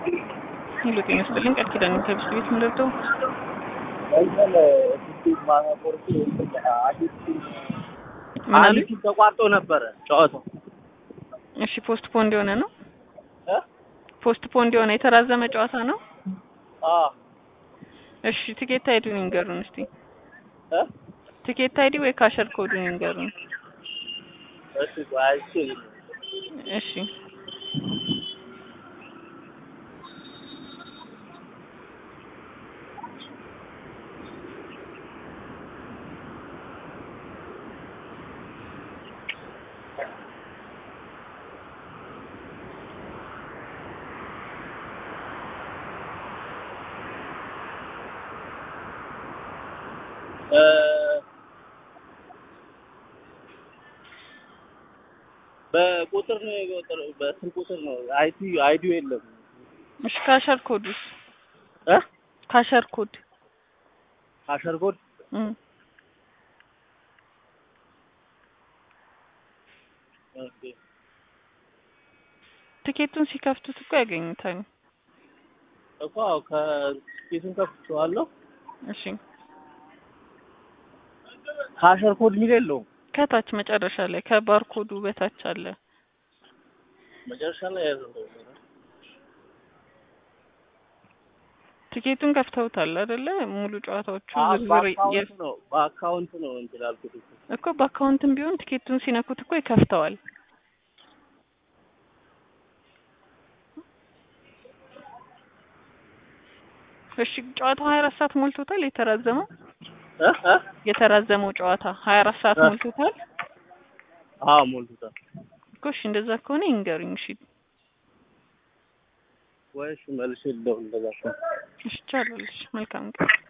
ሄሎ ጤና ይስጥልኝ ቃል ኪዳን ከብስ ቤት ምንደርደው እንትን ስድስት ማቆርጡ አዲስ ምን አሉ? አንድ ቲም ተቋርጦ ነበረ ጨዋታው እሺ ፖስት ፖንድ የሆነ ነው እ ፖስት ፖንድ የሆነ የተራዘመ ጨዋታ ነው አ እሺ ቲኬት አይዲውን ይንገሩን እስቲ እ ቲኬት አይዲ ወይ ካሸር ኮዱን ይንገሩን እሺ ቆይ እሺ እሺ እ በቁጥር ነው የቆጠረው በስንት ቁጥር ነው አይቲ አይዲው የለም እሺ ካሸር ኮዱስ እ ካሸር ኮድ አሸርጎድ እም ኦኬ ቲኬቱን ሲከፍቱት እኮ ያገኙታል እኮ አዎ ከስኬቱን ከፍቼዋለሁ እሺ ከአሸር ኮድ የሚል የለውም ከታች መጨረሻ ላይ ከባርኮዱ በታች አለ መጨረሻ ላይ ያለው ቲኬቱን ከፍተውታል አይደለ ሙሉ ጨዋታዎቹ አ ዝርዝር የ- በአካውንት ነው በአካውንት ነው እንትን ያልኩት እኮ። እኮ በአካውንትም ቢሆን ቲኬቱን ሲነኩት እኮ ይከፍተዋል እሺ ጨዋታው ሀያ አራት ሰዓት ሞልቶታል የተራዘመው እ እ የተራዘመው ጨዋታ ሀያ አራት ሰዓት እ ሞልቶታል አዎ ሞልቶታል እኮ እሺ እንደዛ ከሆነ ይንገሩኝ እሺ ወይ እሺ መልሼ ልደውል እንደዛ ከሆነ እሺ ይቻላል እሺ መልካም ቀን